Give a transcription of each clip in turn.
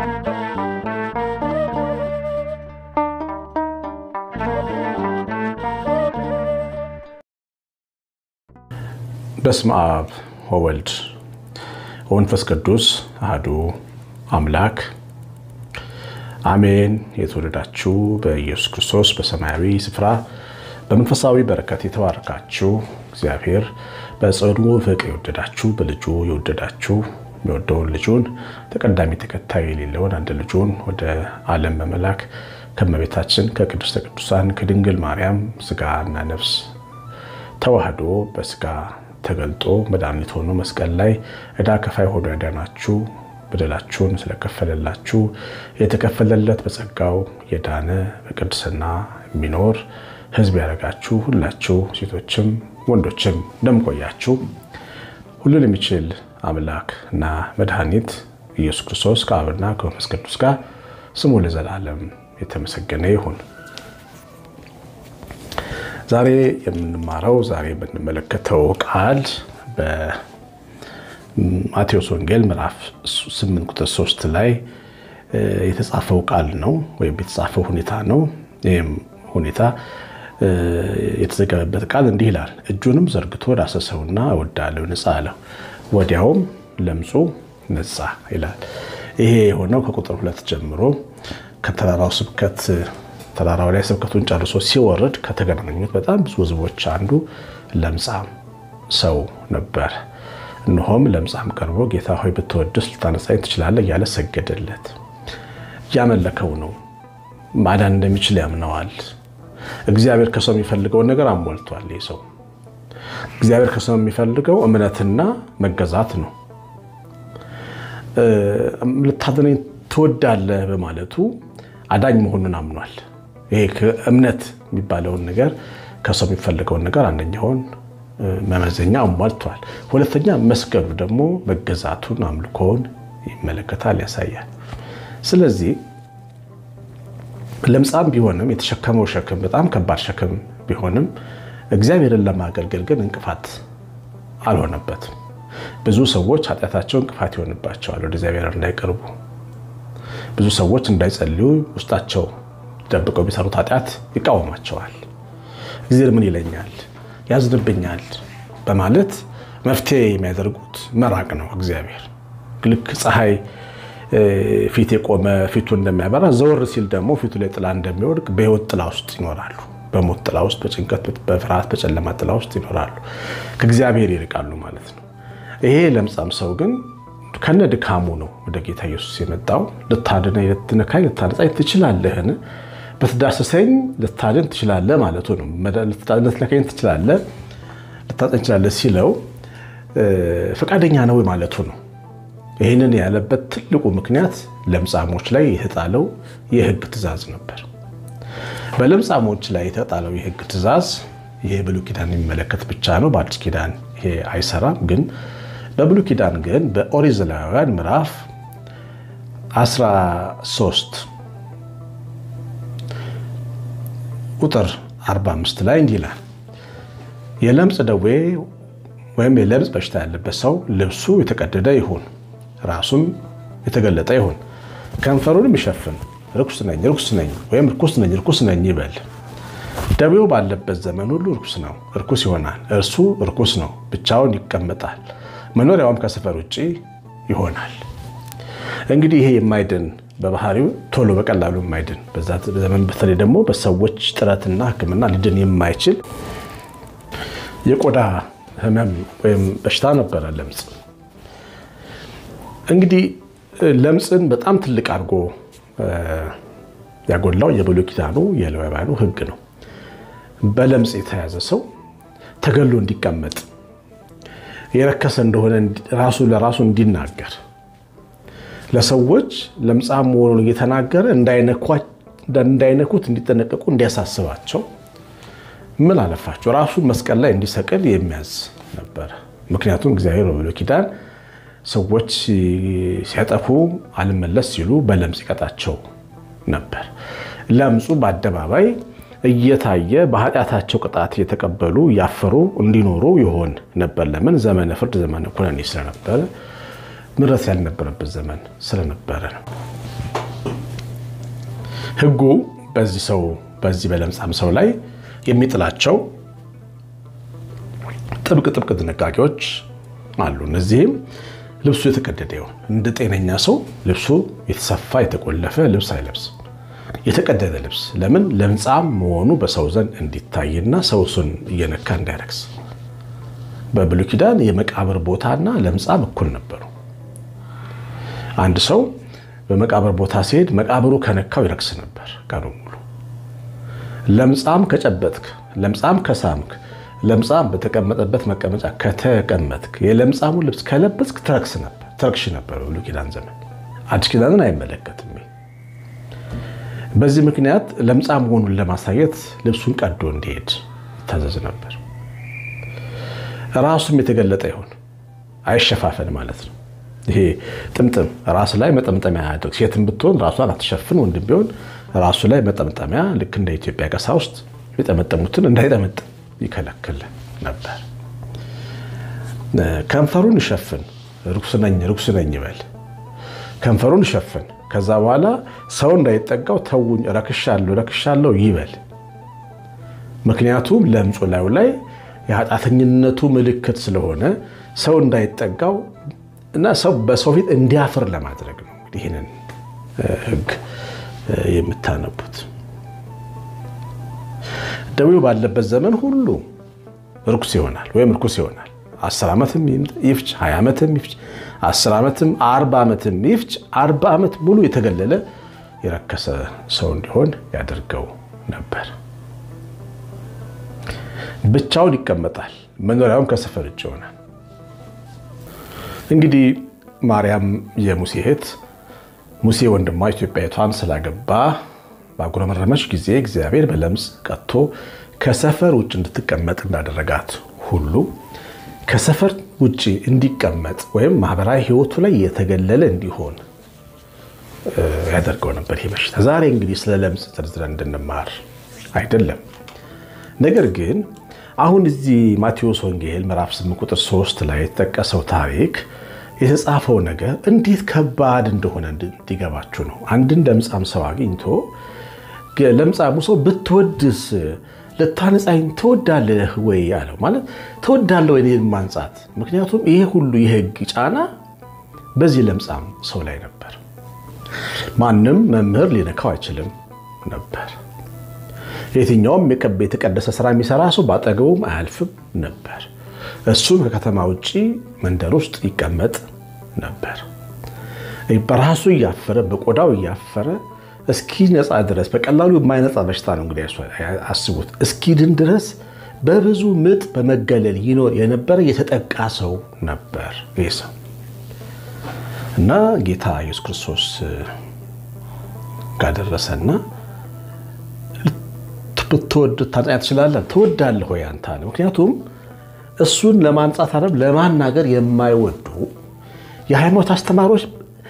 በስመ አብ ወወልድ ወመንፈስ ቅዱስ አሐዱ አምላክ አሜን። የተወደዳችሁ በኢየሱስ ክርስቶስ በሰማያዊ ስፍራ በመንፈሳዊ በረከት የተባረካችሁ እግዚአብሔር በጽኑ ፍቅር የወደዳችሁ በልጁ የወደዳችሁ የሚወደውን ልጁን ተቀዳሚ ተከታይ የሌለውን አንድ ልጁን ወደ ዓለም በመላክ ከእመቤታችን ከቅድስተ ቅዱሳን ከድንግል ማርያም ስጋና ነፍስ ተዋህዶ በስጋ ተገልጦ መድኃኒት ሆኖ መስቀል ላይ ዕዳ ከፋይ ሆኖ ያዳናችሁ በደላችሁን ስለከፈለላችሁ የተከፈለለት በጸጋው የዳነ በቅድስና የሚኖር ሕዝብ ያደረጋችሁ ሁላችሁ ሴቶችም ወንዶችም እንደምቆያችሁ ሁሉን የሚችል አምላክ እና መድኃኒት ኢየሱስ ክርስቶስ ከአብና ከመንፈስ ቅዱስ ጋር ስሙ ለዘላለም የተመሰገነ ይሁን። ዛሬ የምንማረው ዛሬ የምንመለከተው ቃል በማቴዎስ ወንጌል ምዕራፍ 8 ቁጥር 3 ላይ የተጻፈው ቃል ነው ወይም የተጻፈው ሁኔታ ነው። ይህም ሁኔታ የተዘገበበት ቃል እንዲህ ይላል። እጁንም ዘርግቶ ዳሰሰውና እወዳለሁ ንጻ አለው፣ ወዲያውም ለምጹ ነጻ ይላል። ይሄ የሆነው ከቁጥር ሁለት ጀምሮ ከተራራው ስብከት ተራራው ላይ ስብከቱን ጨርሶ ሲወርድ ከተገናኙት በጣም ብዙ ሕዝቦች አንዱ ለምጻም ሰው ነበር። እነሆም ለምጻም ቀርቦ ጌታ ሆይ ብትወድስ ልታነጻኝ ትችላለህ እያለ ሰገደለት። እያመለከው ነው። ማዳን እንደሚችል ያምነዋል። እግዚአብሔር ከሰው የሚፈልገውን ነገር አሟልቷል። ይህ ሰው እግዚአብሔር ከሰው የሚፈልገው እምነትና መገዛት ነው። ልታድነኝ ትወዳለህ በማለቱ አዳኝ መሆኑን አምኗል። ይሄ እምነት የሚባለውን ነገር ከሰው የሚፈልገውን ነገር አንደኛውን መመዘኛ አሟልቷል። ሁለተኛ መስቀሉ ደግሞ መገዛቱን አምልኮውን ይመለከታል፣ ያሳያል። ስለዚህ ለምጻም ቢሆንም የተሸከመው ሸክም በጣም ከባድ ሸክም ቢሆንም እግዚአብሔርን ለማገልገል ግን እንቅፋት አልሆነበትም። ብዙ ሰዎች ኃጢአታቸው እንቅፋት ይሆንባቸዋል ወደ እግዚአብሔር እንዳይቀርቡ። ብዙ ሰዎች እንዳይጸልዩ ውስጣቸው ደብቀው የሚሰሩት ኃጢአት ይቃወማቸዋል። እግዚአብሔር ምን ይለኛል፣ ያዝንብኛል በማለት መፍትሄ የሚያደርጉት መራቅ ነው። እግዚአብሔር ልክ ፀሐይ ፊት የቆመ ፊቱ እንደሚያበራ ዘወር ሲል ደግሞ ፊቱ ላይ ጥላ እንደሚወድቅ በሕይወት ጥላ ውስጥ ይኖራሉ። በሞት ጥላ ውስጥ፣ በጭንቀት፣ በፍርሃት፣ በጨለማ ጥላ ውስጥ ይኖራሉ። ከእግዚአብሔር ይርቃሉ ማለት ነው። ይሄ ለምጻም ሰው ግን ከነ ድካሙ ነው ወደ ጌታ ኢየሱስ የመጣው። ልታድነኝ፣ ልትነካኝ፣ ልታነጻኝ ትችላለህን? በትዳሰሰኝ ልታድን ትችላለህ ማለቱ ነው። ልትነካኝ ትችላለህ፣ ልታጠኝ ትችላለህ ሲለው ፈቃደኛ ነው ማለቱ ነው። ይህንን ያለበት ትልቁ ምክንያት ለምጻሞች ላይ የተጣለው የሕግ ትእዛዝ ነበር። በለምጻሞች ላይ የተጣለው የሕግ ትእዛዝ ይሄ ብሉይ ኪዳን የሚመለከት ብቻ ነው። በአዲስ ኪዳን ይሄ አይሰራም። ግን በብሉይ ኪዳን ግን በኦሪት ዘሌዋውያን ምዕራፍ 13 ቁጥር 45 ላይ እንዲህ ይላል የለምጽ ደዌ ወይም የለምጽ በሽታ ያለበት ሰው ልብሱ የተቀደደ ይሁን ራሱም የተገለጠ ይሁን፣ ከንፈሩንም ይሸፍን፣ ርኩስ ነኝ ርኩስ ነኝ ወይም ርኩስ ነኝ ርኩስ ነኝ ይበል። ደዌው ባለበት ዘመን ሁሉ ርኩስ ነው፣ ርኩስ ይሆናል። እርሱ ርኩስ ነው፣ ብቻውን ይቀመጣል፣ መኖሪያውም ከሰፈር ውጭ ይሆናል። እንግዲህ ይሄ የማይድን በባህሪው ቶሎ በቀላሉ የማይድን በዛ ዘመን በተለይ ደግሞ በሰዎች ጥረትና ሕክምና ሊድን የማይችል የቆዳ ህመም ወይም በሽታ ነበረ ለምጽ። እንግዲህ ለምጽን በጣም ትልቅ አድርጎ ያጎላው የብሉይ ኪዳኑ የሌዋውያኑ ሕግ ነው። በለምጽ የተያዘ ሰው ተገሎ እንዲቀመጥ የረከሰ እንደሆነ ራሱ ለራሱ እንዲናገር ለሰዎች ለምጻም መሆኑን እየተናገረ እንዳይነኩት እንዲጠነቀቁ እንዲያሳስባቸው ምን አለፋቸው ራሱን መስቀል ላይ እንዲሰቅል የሚያዝ ነበር። ምክንያቱም እግዚአብሔር በብሉይ ኪዳን ሰዎች ሲያጠፉ አልመለስ ሲሉ በለምጽ ይቀጣቸው ነበር። ለምጹ በአደባባይ እየታየ በኃጢአታቸው ቅጣት እየተቀበሉ እያፈሩ እንዲኖሩ ይሆን ነበር። ለምን? ዘመነ ፍርድ ዘመነ ኩነኔ ስለነበረ ምሕረት ያልነበረበት ዘመን ስለነበረ ነው። ሕጉ በዚህ ሰው በዚህ በለምጻም ሰው ላይ የሚጥላቸው ጥብቅ ጥብቅ ጥንቃቄዎች አሉ። እነዚህም ልብሱ የተቀደደ ይሆን እንደ ጤነኛ ሰው ልብሱ የተሰፋ የተቆለፈ ልብስ አይለብስ። የተቀደደ ልብስ ለምን ለምጻም መሆኑ በሰው ዘንድ እንዲታይና ሰው እሱን እየነካ እንዳይረክስ። በብሉይ ኪዳን የመቃብር ቦታና ለምጻም እኩል ነበሩ። አንድ ሰው በመቃብር ቦታ ሲሄድ መቃብሩ ከነካው ይረክስ ነበር ቀኑ ሙሉ። ለምጻም ከጨበጥክ፣ ለምጻም ከሳምክ፣ ለምጻም በተቀመጠበት መቀመጫ ከተቀመጥክ፣ የለምጻሙ ልብስ ከለበስክ ትረክስ ነበር ትረክሽ ነበር በብሉይ ኪዳን ዘመን። አዲስ ኪዳንን አይመለከትም። በዚህ ምክንያት ለምጻም መሆኑን ለማሳየት ልብሱን ቀዶ እንዲሄድ ይታዘዝ ነበር። ራሱም የተገለጠ ይሆን አይሸፋፈን ማለት ነው። ይሄ ጥምጥም ራስ ላይ መጠምጠሚያ ያድርግ። ሴትም ብትሆን ራሷን አትሸፍን፣ ወንድም ቢሆን ራሱ ላይ መጠምጠሚያ ልክ እንደ ኢትዮጵያ ቀሳውስት የጠመጠሙትን እንዳይጠመጥም ይከለክል ነበር። ከንፈሩን ይሸፍን፣ ርኩስ ነኝ ርኩስ ነኝ ይበል። ከንፈሩን ይሸፍን። ከዛ በኋላ ሰው እንዳይጠጋው ተውኝ፣ ረክሻለሁ ረክሻለሁ ይበል። ምክንያቱም ለምጹ ላዩ ላይ የኃጢአተኝነቱ ምልክት ስለሆነ ሰው እንዳይጠጋው እና ሰው በሰው ፊት እንዲያፍር ለማድረግ ነው። እንግዲህ ይህንን ሕግ የምታነቡት ደዌው ባለበት ዘመን ሁሉ ርኩስ ይሆናል ወይም ርኩስ ይሆናል። አስር ዓመትም ይፍጭ፣ ሀያ ዓመትም ይፍጭ፣ አስር ዓመትም አርባ ዓመትም ይፍጭ፣ አርባ ዓመት ሙሉ የተገለለ የረከሰ ሰው እንዲሆን ያደርገው ነበር። ብቻውን ይቀመጣል። መኖሪያውም ከሰፈር ውጭ ይሆናል። እንግዲህ ማርያም የሙሴ እህት ሙሴ ወንድሟ ኢትዮጵያዊቷን ስላገባ ባጉረመረመች ጊዜ እግዚአብሔር በለምጽ ቀጥቶ ከሰፈር ውጭ እንድትቀመጥ እንዳደረጋት ሁሉ ከሰፈር ውጭ እንዲቀመጥ ወይም ማህበራዊ ሕይወቱ ላይ የተገለለ እንዲሆን ያደርገው ነበር ይህ በሽታ። ዛሬ እንግዲህ ስለ ለምጽ ዝርዝረን እንድንማር አይደለም። ነገር ግን አሁን እዚህ ማቴዎስ ወንጌል ምዕራፍ 8 ቁጥር 3 ላይ የተጠቀሰው ታሪክ የተጻፈው ነገር እንዴት ከባድ እንደሆነ እንዲገባችሁ ነው። አንድን ለምጻም ሰው አግኝቶ ለምጻሙ ሰው ብትወድስ ልታነጻኝ ትወዳለህ ወይ አለው። ማለት ትወዳለህ ወይ እኔን ማንጻት? ምክንያቱም ይሄ ሁሉ የህግ ጫና በዚህ ለምጻም ሰው ላይ ነበር። ማንም መምህር ሊነካው አይችልም ነበር። የትኛውም የተቀደሰ ስራ የሚሰራ ሰው በአጠገቡም አያልፍም ነበር። እሱም ከከተማ ውጭ መንደር ውስጥ ይቀመጥ ነበር። በራሱ እያፈረ በቆዳው እያፈረ እስኪ ነፃ ድረስ በቀላሉ የማይነፃ በሽታ ነው እንግዲህ አስቡት። እስኪድን ድረስ በብዙ ምጥ በመገለል ይኖር የነበረ የተጠቃ ሰው ነበር ይህ ሰው እና ጌታ ኢየሱስ ክርስቶስ ጋር ደረሰና ብትወድ ታንጻ ትችላለህ፣ ትወዳለህ ወይ አንተ አለ። ምክንያቱም እሱን ለማንጻት አይደለም ለማናገር የማይወዱ የሃይማኖት አስተማሪዎች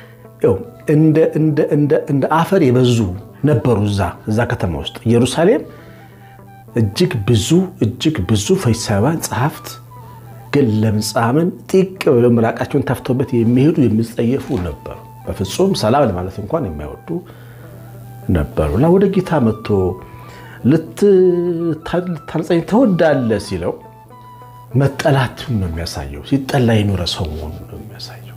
እንደ አፈር የበዙ ነበሩ። እዛ እዛ ከተማ ውስጥ ኢየሩሳሌም እጅግ ብዙ እጅግ ብዙ ፈሪሳውያን ጸሐፍት ግን ለምጻምን ጢቅ ብለው ምራቃቸውን ተፍተውበት የሚሄዱ የሚጸየፉ ነበሩ። በፍጹም ሰላም ለማለት እንኳን የማይወዱ ነበሩ እና ወደ ጌታ መጥቶ ልታንጸኝ ትወዳለህ ሲለው መጠላቱን ነው የሚያሳየው። ሲጠላ የኖረ ሰው መሆኑን ነው የሚያሳየው።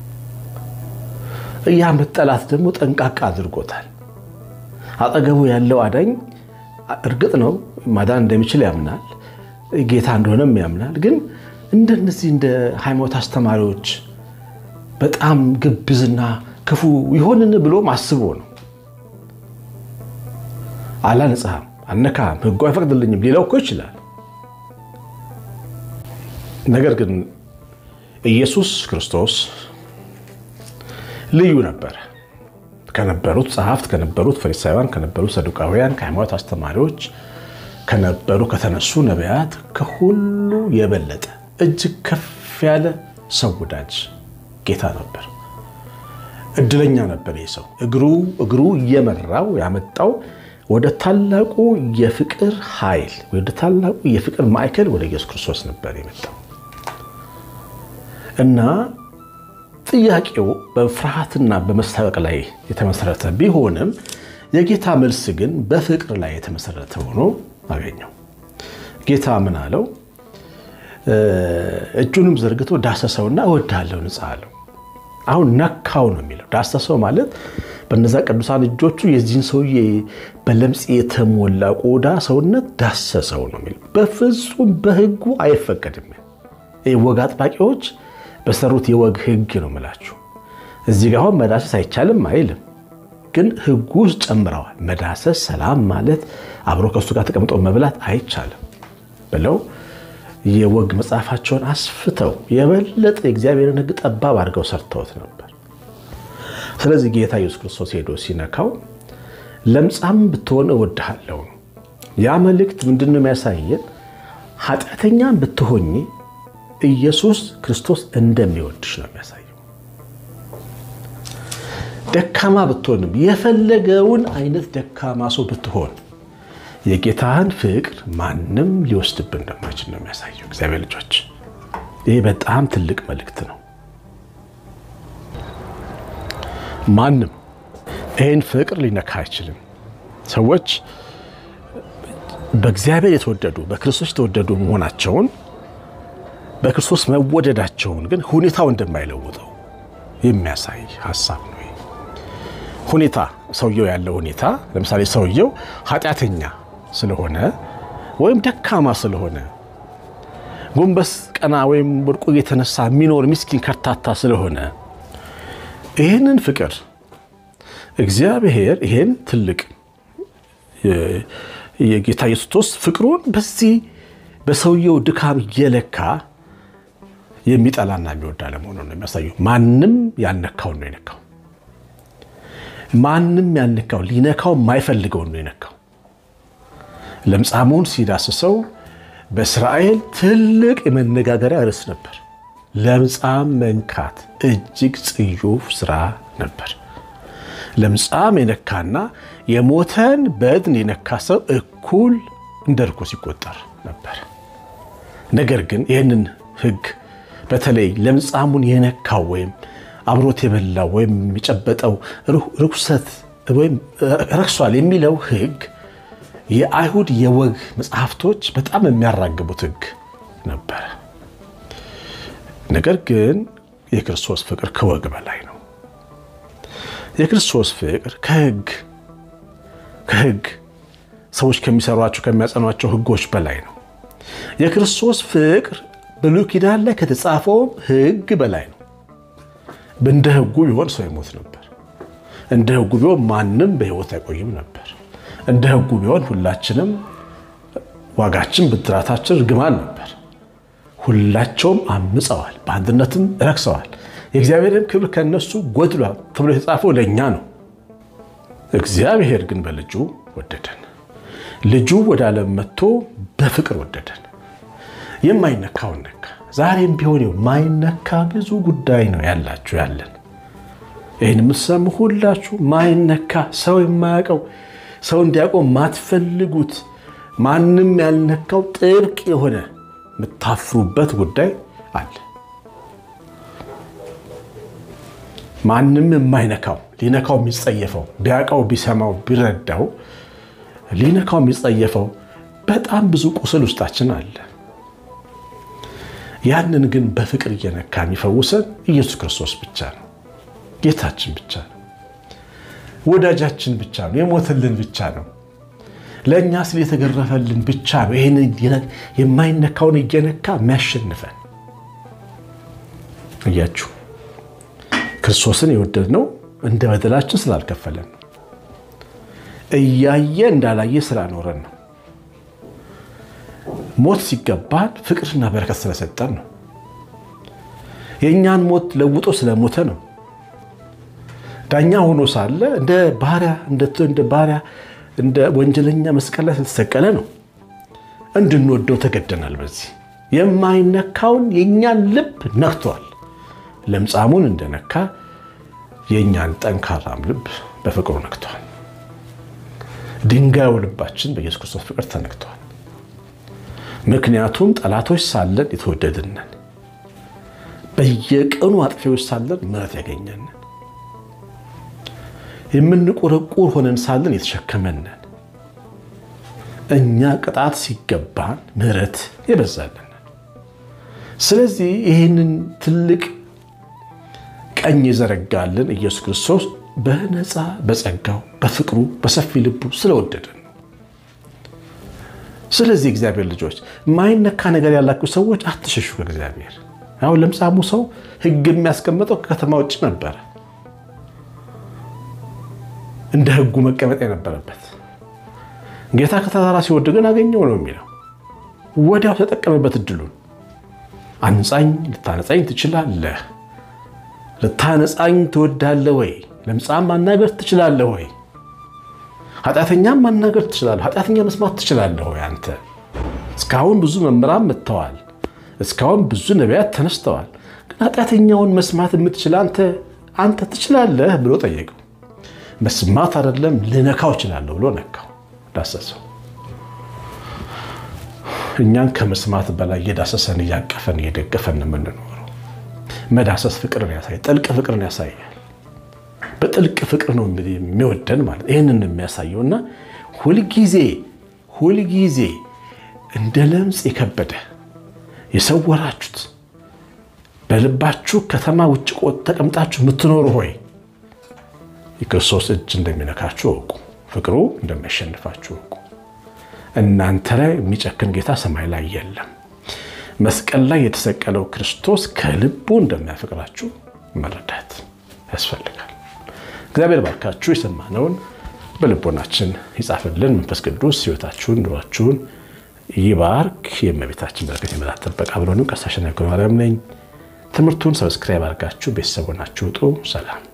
ያ መጠላት ደግሞ ጠንቃቃ አድርጎታል። አጠገቡ ያለው አዳኝ እርግጥ ነው ማዳን እንደሚችል ያምናል፣ ጌታ እንደሆነም ያምናል። ግን እንደነዚህ እንደ ሃይማኖት አስተማሪዎች በጣም ግብዝና ክፉ ይሆንን ብሎም አስቦ ነው አላነጻህም፣ አነካህም፣ ሕጉ አይፈቅድልኝም ሊለው እኮ ይችላል። ነገር ግን ኢየሱስ ክርስቶስ ልዩ ነበረ። ከነበሩት ጸሐፍት፣ ከነበሩት ፈሪሳውያን፣ ከነበሩት ሰዱቃውያን፣ ከሃይማኖት አስተማሪዎች ከነበሩ ከተነሱ ነቢያት ከሁሉ የበለጠ እጅግ ከፍ ያለ ሰው ወዳጅ ጌታ ነበር። እድለኛ ነበር ይህ ሰው። እግሩ እግሩ እየመራው ያመጣው ወደ ታላቁ የፍቅር ኃይል ወደ ታላቁ የፍቅር ማዕከል ወደ ኢየሱስ ክርስቶስ ነበር የመጣው እና ጥያቄው በፍርሃትና በመስታወቅ ላይ የተመሰረተ ቢሆንም የጌታ መልስ ግን በፍቅር ላይ የተመሰረተ ሆኖ አገኘው። ጌታ ምን አለው? እጁንም ዘርግቶ ዳሰሰውና እወድሃለሁ ንጻ አለው። አሁን ነካው ነው የሚለው። ዳሰሰው ማለት በነዛ ቅዱሳን እጆቹ የዚህን ሰውዬ በለምጽ የተሞላ ቆዳ ሰውነት ዳሰሰው ነው የሚለው። በፍጹም በሕጉ አይፈቀድም። ወግ አጥባቂዎች በሰሩት የወግ ሕግ ነው የምላችሁ። እዚህ ጋር አሁን መዳሰስ አይቻልም አይልም፣ ግን ሕጉ ውስጥ ጨምረዋል። መዳሰስ፣ ሰላም ማለት አብሮ ከእሱ ጋር ተቀምጦ መብላት አይቻልም ብለው የወግ መጽሐፋቸውን አስፍተው የበለጠ የእግዚአብሔርን ሕግ ጠባብ አድርገው ሰርተውት ነበር። ስለዚህ ጌታ ኢየሱስ ክርስቶስ ሄዶ ሲነካው ለምጻም ብትሆን እወድሃለሁ። ያ መልእክት ምንድን ነው የሚያሳየን? ኃጢአተኛም ብትሆኝ ኢየሱስ ክርስቶስ እንደሚወድሽ ነው የሚያሳየው። ደካማ ብትሆንም የፈለገውን አይነት ደካማ ሰው ብትሆን የጌታህን ፍቅር ማንም ሊወስድብን እንደማይችል ነው የሚያሳየው። እግዚአብሔር ልጆች፣ ይህ በጣም ትልቅ መልእክት ነው። ማንም ይህን ፍቅር ሊነካ አይችልም። ሰዎች በእግዚአብሔር የተወደዱ በክርስቶስ የተወደዱ መሆናቸውን በክርስቶስ መወደዳቸውን ግን ሁኔታው እንደማይለውጠው የሚያሳይ ሀሳብ ነው። ሁኔታ ሰውየው ያለው ሁኔታ ለምሳሌ ሰውየው ኃጢአተኛ ስለሆነ ወይም ደካማ ስለሆነ ጎንበስ ቀና ወይም ወድቆ የተነሳ የሚኖር ምስኪን ከርታታ ስለሆነ ይህንን ፍቅር እግዚአብሔር ይሄን ትልቅ የጌታ ኢየሱስ ክርስቶስ ፍቅሩን በዚህ በሰውየው ድካም እየለካ የሚጠላና የሚወድ አለመሆኑን ነው የሚያሳየው። ማንም ያልነካውን ነው የነካው። ማንም ያልነካው ሊነካው የማይፈልገውን ነው የነካው። ለምጻሙን ሲዳስሰው በእስራኤል ትልቅ የመነጋገሪያ ርዕስ ነበር። ለምጻም መንካት እጅግ ጽዩፍ ስራ ነበር። ለምጻም የነካና የሞተን በድን የነካ ሰው እኩል እንደ ርኩስ ይቆጠር ነበር። ነገር ግን ይህንን ሕግ በተለይ ለምጻሙን የነካው ወይም አብሮት የበላው ወይም የጨበጠው ርኩሰት ወይም ረክሷል የሚለው ሕግ የአይሁድ የወግ መጽሐፍቶች በጣም የሚያራግቡት ሕግ ነበረ። ነገር ግን የክርስቶስ ፍቅር ከወግ በላይ ነው። የክርስቶስ ፍቅር ከሕግ ከሕግ ሰዎች ከሚሰሯቸው ከሚያጸኗቸው ሕጎች በላይ ነው። የክርስቶስ ፍቅር ብሉይ ኪዳን ላይ ከተጻፈውም ሕግ በላይ ነው። እንደ ሕጉ ቢሆን ሰው ይሞት ነበር። እንደ ሕጉ ቢሆን ማንም በሕይወት አይቆይም ነበር። እንደ ሕጉ ቢሆን ሁላችንም ዋጋችን ብድራታችን እርግማን ነበር። ሁላቸውም አምፀዋል፣ በአንድነትም ረክሰዋል፣ የእግዚአብሔርም ክብር ከነሱ ጎድሏል ተብሎ የተጻፈው ለእኛ ነው። እግዚአብሔር ግን በልጁ ወደደን። ልጁ ወደ ዓለም መጥቶ በፍቅር ወደደን። የማይነካውን ነካ። ዛሬም ቢሆን የማይነካ ብዙ ጉዳይ ነው ያላችሁ ያለን ይህን የምትሰሙ ሁላችሁ ማይነካ ሰው የማያውቀው ሰው እንዲያውቀው ማትፈልጉት ማንም ያልነካው ጥብቅ የሆነ የምታፍሩበት ጉዳይ አለ። ማንም የማይነካው ሊነካው የሚጸየፈው ቢያውቀው ቢሰማው ቢረዳው ሊነካው የሚጸየፈው በጣም ብዙ ቁስል ውስጣችን አለ። ያንን ግን በፍቅር እየነካ የሚፈውሰን ኢየሱስ ክርስቶስ ብቻ ነው። ጌታችን ብቻ ነው። ወዳጃችን ብቻ ነው። የሞተልን ብቻ ነው። ለእኛ ስለ የተገረፈልን ብቻ ነው። ይህን የማይነካውን እየነካ የሚያሸንፈን እያችሁ ክርስቶስን የወደድነው እንደ በደላችን ስላልከፈለን ነው። እያየ እንዳላየ ስላኖረን ነው። ሞት ሲገባን ፍቅርና በረከት ስለሰጠን ነው። የእኛን ሞት ለውጦ ስለሞተ ነው። ዳኛ ሆኖ ሳለ እንደ ባሪያ እንደ ባሪያ እንደ ወንጀለኛ መስቀል ላይ ስለተሰቀለ ነው። እንድንወደው ተገደናል። በዚህ የማይነካውን የእኛን ልብ ነክቷል። ለምጻሙን እንደነካ የእኛን ጠንካራም ልብ በፍቅሩ ነክቷል። ድንጋዩ ልባችን በኢየሱስ ክርስቶስ ፍቅር ተነክቷል። ምክንያቱም ጠላቶች ሳለን የተወደድነን፣ በየቀኑ አጥፊዎች ሳለን ምሕረት ያገኘንን የምንቆረቁር ሆነን ሳለን የተሸከመንን እኛ ቅጣት ሲገባን ምሕረት የበዛልን። ስለዚህ ይህንን ትልቅ ቀኝ የዘረጋልን ኢየሱስ ክርስቶስ በነፃ በጸጋው በፍቅሩ በሰፊ ልቡ ስለወደደን ነው። ስለዚህ እግዚአብሔር ልጆች ማይነካ ነገር ያላችሁ ሰዎች አትሸሹ ከእግዚአብሔር። አሁን ለምጻሙ ሰው ሕግ የሚያስቀምጠው ከከተማ ውጭ ነበረ። እንደ ሕጉ መቀመጥ የነበረበት ጌታ ከተራራ ሲወርድ ግን አገኘው ነው የሚለው። ወዲያው ተጠቀመበት እድሉን። አንጻኝ፣ ልታነጻኝ ትችላለህ ልታነጻኝ ትወዳለህ ወይ? ለምጻም ማናገር ትችላለህ ወይ? ኃጢአተኛም ማናገር ትችላለህ። ኃጢአተኛ መስማት ትችላለህ ወይ? አንተ እስካሁን ብዙ መምህራን መጥተዋል። እስካሁን ብዙ ነቢያት ተነስተዋል። ግን ኃጢአተኛውን መስማት የምትችል አንተ አንተ ትችላለህ ብሎ ጠየቀው። መስማት አይደለም ልነካው እችላለሁ ብሎ ነካው፣ ዳሰሰው። እኛን ከመስማት በላይ እየዳሰሰን እያቀፈን እየደገፈን የምንኖረው መዳሰስ ፍቅርን ያሳያል። ጥልቅ ፍቅርን ያሳያል። በጥልቅ ፍቅር ነው የሚወደን ማለት ይህንን የሚያሳየው እና ሁልጊዜ ሁልጊዜ እንደ ለምጽ የከበደ የሰወራችሁት በልባችሁ ከተማ ውጭ ቆጥ ተቀምጣችሁ የምትኖሩ ሆይ የክርስቶስ እጅ እንደሚነካችሁ እወቁ። ፍቅሩ እንደሚያሸንፋችሁ እወቁ። እናንተ ላይ የሚጨክን ጌታ ሰማይ ላይ የለም። መስቀል ላይ የተሰቀለው ክርስቶስ ከልቡ እንደሚያፈቅራችሁ መረዳት ያስፈልጋል። እግዚአብሔር ባርካችሁ የሰማነውን በልቦናችን ይጻፍልን። መንፈስ ቅዱስ ሕይወታችሁን ኑሯችሁን ይባርክ። የእመቤታችን በረከት የመላት ጥበቃ ብሎንም ቀሲስ አሸናፊ ማርያም ነኝ። ትምህርቱን ሰብስክራይብ አድርጋችሁ ቤተሰብ ሆናችሁ ውጡ። ሰላም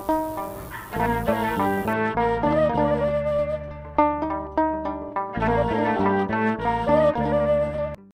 Thank you.